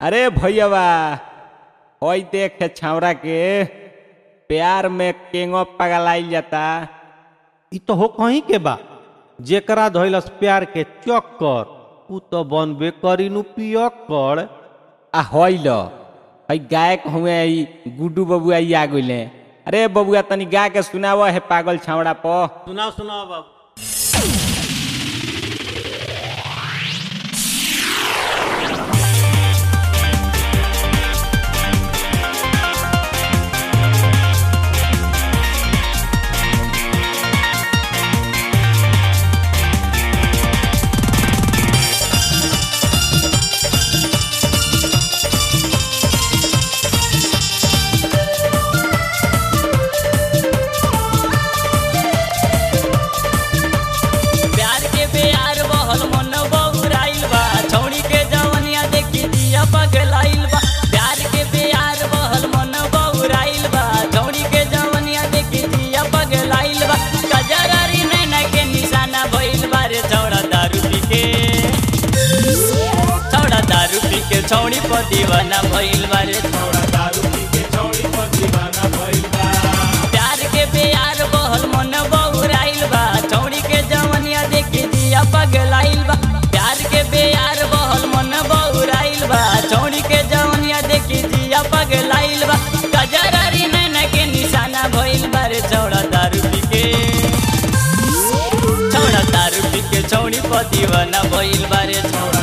अरे भैयावा ओई देख छावरा के प्यार में केंगो पगलाइल जाता इ तो हो कहीं के बा जेकरा धइलस प्यार के चक्कर उ तो बनबे करी नु पियक्कर आ होइल हई गायक हुए ई गुड्डू बबुआ ई आ गइले अरे बबुआ तनी गा के सुनाव है पागल छावड़ा प सुनाओ सुनाओ बाबू प्यार के प्यार बहल मन बउराइल बा छौड़ी के जवनिया देखी दिया पगलाइल बा प्यार के प्यार बहल मन बउराइल बा छौड़ी के जवनिया देखी दिया पगलाइल बा कजरारी नैना के निशाना भइल बा रे छौड़ा दारू पी के छौड़ा दारू पी के छौड़ी पर दीवाना भइल बा रे छौड़ा प्यार के प्यार बहल मन बउराइल बा छौड़ी के जवनिया देखी दिया पगलाइल बा प्यार के प्यार बहल मन बउराइल बा छौड़ी के जवनिया देखी दिया पगलाइल बा कजरारी नैना के निशाना भइल बा रे छौड़ा दारू पी के छौड़ा दारू पी के छौड़ी पर दीवाना भइल बा रे छौड़ा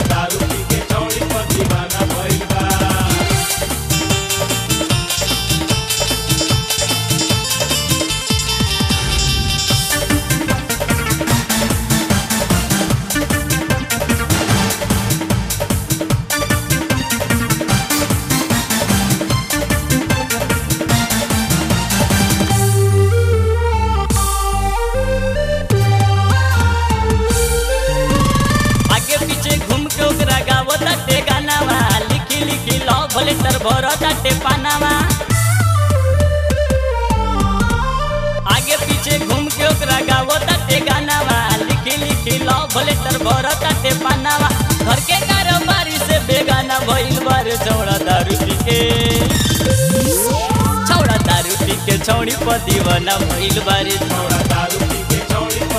आगे पीछे घूम के ओकरा गावो ताटे गानावा लिखी लिखी लव लेटर भरो ताटे पानावा आगे पीछे घूम के ओकरा गावो ताटे गानावा लिखी लिखी लव लेटर भरो ताटे पानावा घर के कारोबारी से बेगाना भइल बार छौड़ा दारू पी के छौड़ा दारू पी के छौड़ी पर दीवाना भइल बारे छौड़ा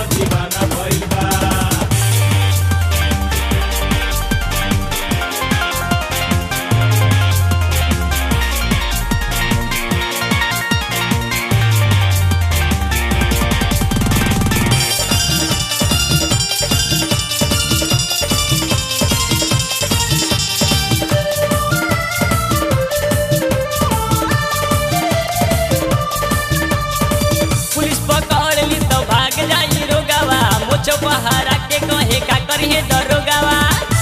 पुलिस पकड़ ली तो भाग जाई रोगावा मुझो पहारा के कहे का करिए दरोगावा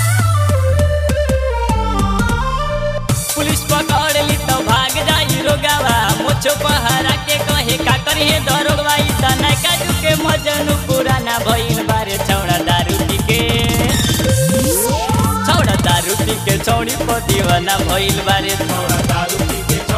पुलिस पकड़ ली तो भाग जाई रोगावा मुझो पहारा के कहे का करिए दरोगवा ई त नैका के मजनू पुराना भइल बारे छौड़ा दारू पी के छौड़ा दारू पी के छौड़ी पर दीवाना भइल बारे छौड़ा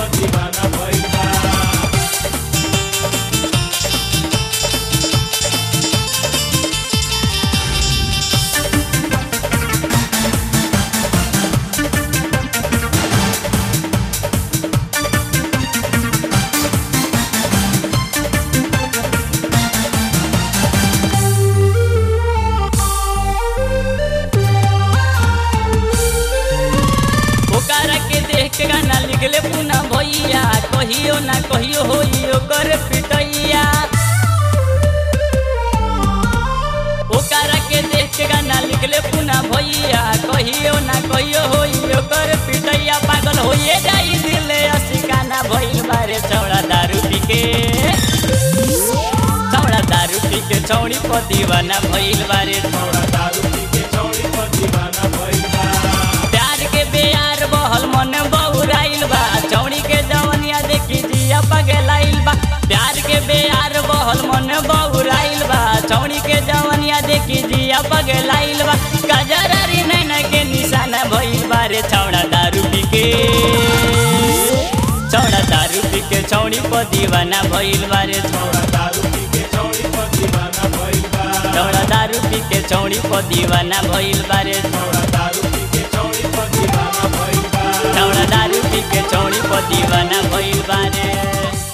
ओकरा के देख के गाना लिखले पुना भैया कहियो ना कहियो होई ओकर पिटैया ओकरा के देख के गाना लिखले पुना भैया कहियो ना कहियो होई ओकर पिटैया पागल होइए जाई दिले असिकाना भइल बारे छौड़ा दारू पी के छौड़ा दारू पी के छौड़ी पर दीवाना भइल बारे छौड़ा प्यार के बेयार बहल मन बउराइल बा चौड़ी के जवनिया देखी जिया पगलाइल बा प्यार के बेयार बहल मन बउराइल बा चौड़ी के जवनिया देखी जिया पगलाइल बा गजरारी नैना के निशाना भइल बारे छौड़ा दारू पी के छौड़ा दारू पी के छौड़ी पर दीवाना भइल बारे छौड़ा दारू पी के छौड़ी पर दीवाना भइल बारे दारू पी के चौड़ी पर दीवाना भइल प दीवाना भइल बारे